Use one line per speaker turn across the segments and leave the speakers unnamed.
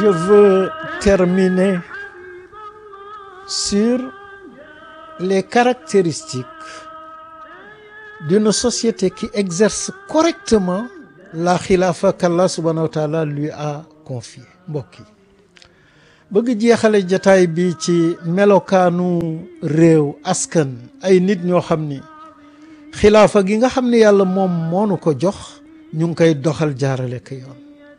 je veux terminer sur les caractéristiques d'une société qui exerce correctement la khilafa qu'Allah subhanahu wa ta'ala lui a confiée mbokk yi bëgg jeexale jataay bi ci melokaanu réew askan ay nit ñoo xam ni xilaafa gi nga xam ni yàlla moom moonu ko jox ñu ngi koy doxal jaarale ko yoon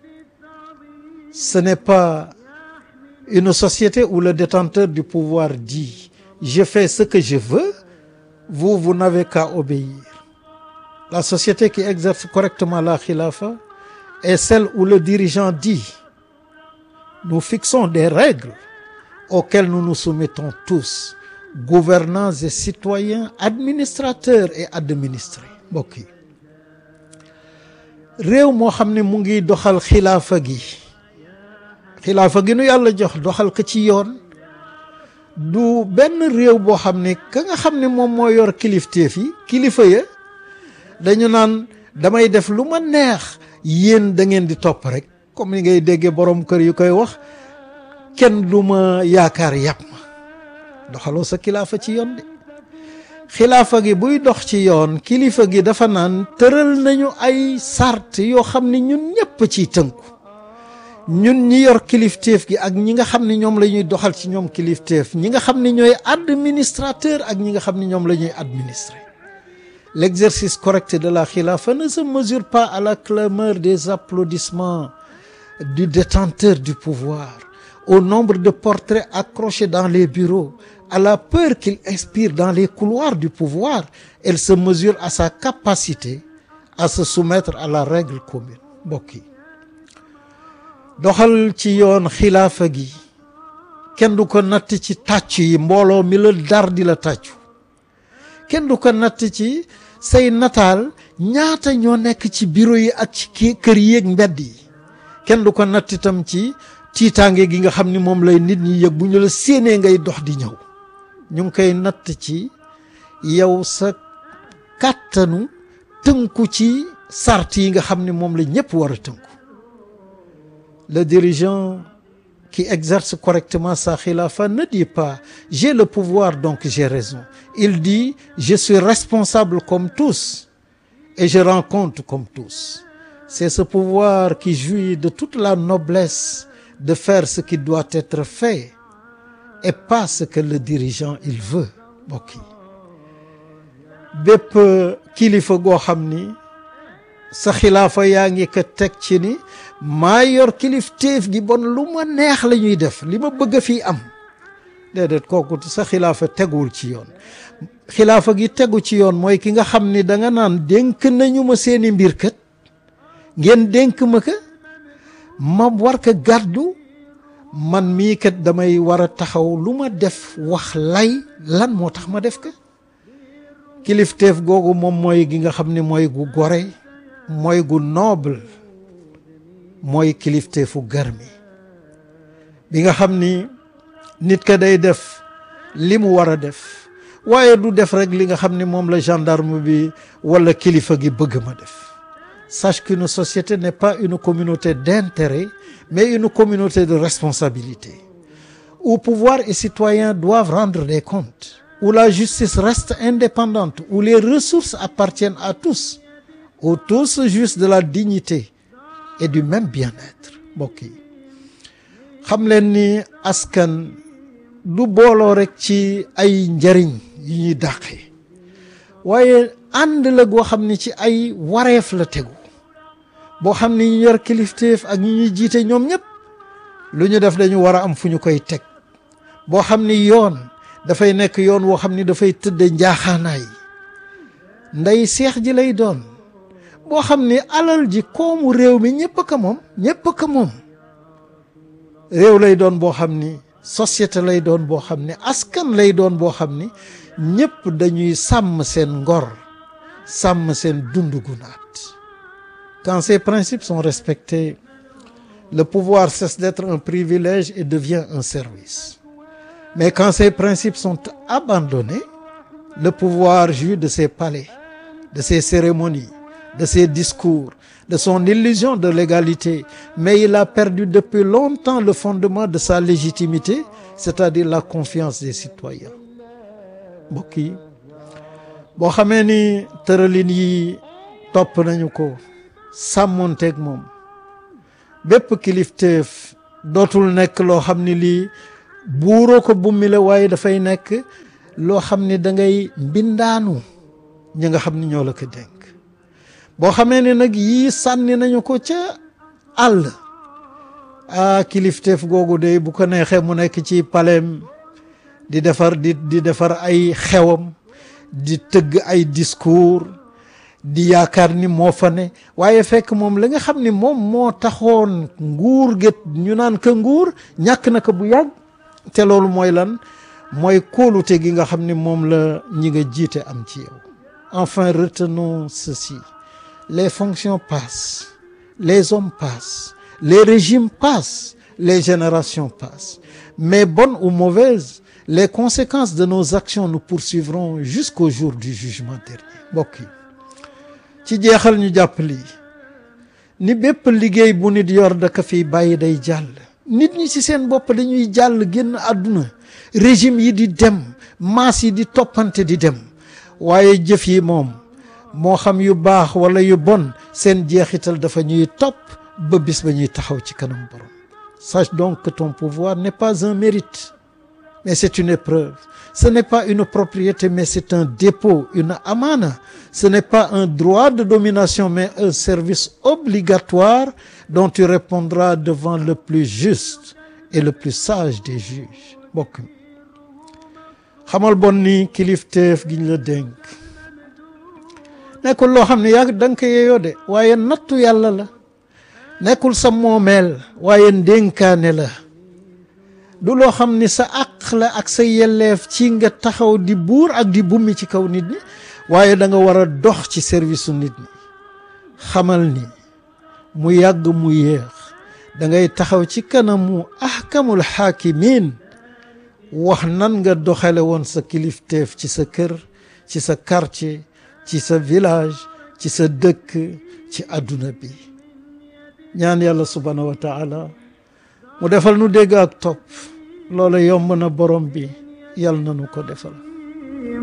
ce n'est pas une société où le détenteur du pouvoir dit je fais ce que je veux vous vous n'avez qu'à obéir la société qui exerce correctement la khilafa est celle où le dirigeant dit nous fixons des règles auxquelles nous nous soumettons tous gouvernants et citoyens administrateurs et administrés mbokk yi réew moo xam ne mu ngi doxal xilaafa gi xilaafa gi nu yàlla jox doxal ko ci yoon du benn réew boo xam ne ka nga xam ne moom moo yor kilifteef yi kilifa ya dañu naan damay def lu ma neex yéen da ngeen di topp rek comme ni ngay déggee borom kër yu koy wax kenn du ma yaakaar yàpp ma doxaloo sa kilaafa ci yoon de xilaafa gi buy dox ci yoon kilifa gi dafa naan tëral nañu ay sart yoo xam ne ñun ñëpp ciy tënku ñun ñi yor kilifteef gi ak ñi nga xam ne ñoom la ñuy doxal ci ñoom kilifteef ñi nga xam ne ñooy administrateur ak ñi nga xam ne ñoom la ñuy administrer l'exercice correct de la khilafa ne se mesure pas à la clameur des applaudissements du détenteur du pouvoir au nombre de portraits accrochés dans les bureaux à la peur qu'il inspire dans les couloirs du pouvoir elle se mesure à sa capacité à se soumettre à la règle commune mbokk yi doxal ci yoon xilaafa gi kenn du ko natt ci tàccu yi mbooloo mi la dar di la tàccu kenn du ko natt ci say nataal ñaata ñoo nekk ci bureau yi ak ci kër yi ak mbedd yi kenn du ko natt itam ci tiitaange gi nga xam ni moom lay nit ñi yëg bu ñu la séenee ngay dox di ñëw ñu ngi koy natt ci yow sa kàttanu tënku ci sart yi nga xam ni moom la ñëpp war a tënku le dirigeant qui exerce correctement sa khilafa ne dit pas j'ai le pouvoir donc j'ai raison il dit je suis responsable comme tous et je rends compte comme tous c'est ce pouvoir qui jouit de toute la noblesse de faire ce qui doit être fait et pas ce que le dirigeant il veut mbokk yi bépp kilifa goo xam ni sa xilaafa yaa ngi ko teg ci ni maa yor kilifteef gi bon lu ma neex la ñuy def li ma bëgg a fii am déedéet kooku sa xilaafa teguwul ci yoon xilaafa gi tegu ci yoon mooy ki nga xam ni da nga naan dénk nañu ma seeni mbir kat ngeen dénk ma ka ma war ko gàddu man mii kat damay war a taxaw lu ma def wax lay lan moo tax ma def ko kilifteef googu moom mooy gi nga xam ni mooy gu gore mooy gu noble mooy kilifteefu garmi bi nga xam ni nit ka day def li mu war a def waaye du def rek li nga xam ni moom la gendarme bi wala kilifa gi bëgg ma def sache qu'une société n'est pas une communauté d'intérêt mais une communauté de responsabilité où pouvoir et citoyens doivent rendre des comptes où la justice reste indépendante où les ressources appartiennent à tous où tous jouissent de la dignité et du même bien-être mbokk yi xam leen ni askan du booloo rek ci ay njariñ yu ñuy dàqee waaye ànd la goo xam ni ci ay wareef la tegu boo xam ni ñu yor kilifteef ak ñi ñuy jiite ñoom ñëpp lu ñu def dañu war a am fu ñu koy teg boo xam ni yoon dafay nekk yoon woo xam ni dafay tëdde njaaxaanaay ndey seex ji lay doon boo xam ni alal ji koomu réew mi ñëpp a ko moom ñëpp a ko moom réew lay doon boo xam ni société lay doon boo xam ni askan lay doon boo xam ni ñëpp dañuy sàmm seen ngor sàmm seen dund gu naat quand ces principes sont respectés le pouvoir cesse d'être un privilège et devient un service mais quand ces principes sont abandonnés le pouvoir jouit de ses palais de ses cérémonies de ses discours de son illusion de l'égalité mais il a perdu depuis longtemps le fondement de sa légitimité c'est-à-dire la confiance des citoyens mbokk yi boo xamee ni tëralin yi topp nañu ko sàmmonteeg moom bépp kilifteef dootul nekk loo xam ni lii buuroo ko bummi la waaye dafay nekk loo xam ni da ngay mbindaanu ñi nga xam ni ñoo la ko dénk boo xamee ne nag yii sànni nañu ko ca àll ah kilifteef googu de bu ko neexee mu nekk ci paleem di defar di di defar ay xewam di tëgg ay discours di yaakaar ni moo fa ne waaye fekk moom la nga xam ni moom moo taxoon nguur get ñu naan ka nguur ñàkk na ko bu yàgg te loolu mooy lan mooy kóolute gi nga xam ni moom la ñi nga jiite am ci yow enfin retenons ceci les fonctions passent les hommes passent les régimes passent les générations passent mais bonnes ou mauvaises les conséquences de nos actions nous poursuivront jusqu'au jour du jugement dernier mbokk yi ci jeexal ñu jàpp lii ni bépp liggéey bu nit yor da ko fiy bàyyi day jàll nit ñi ci seen bopp dañuy jàll génn àdduna régime yi di dem maas yi di toppante di dem waaye jëf yi moom moo xam yu baax wala yu bon seen jeexital dafa ñuy topp ba bis ba ñuy taxaw ci kanam borom sache donc que ton pouvoir n'est pas un mérite mais c'est une épreuve ce n'est pas une propriété mais c'est un dépôt une amana ce n'est pas un droit de domination mais un service obligatoire dont tu répondras devant le plus juste et le plus sage des juges bokk xamal bon ni kilifteef giñ la dénk nekkul loo xam ne yaa da nga ko yeeyoo de waaye nattu yàlla la nekkul sa moomeel waaye ndénkaane la du loo xam ni sa àq la ak sa yelleef ci nga taxaw di buur ak di bummi ci kaw nit ñi waaye da nga war a dox ci service su nit ñi xamal ni mu yàgg mu yéex da ngay taxaw ci kanamu ahkamul xaakimin wax nan nga doxale woon sa kilifteef ci sa kër ci sa quartier ci sa village ci sa dëkk ci àdduna bi ñaan yàlla subhaanahu wa taala mu defal nu dégg ak topp loola yomb na borom bi yàlla na nu ko defal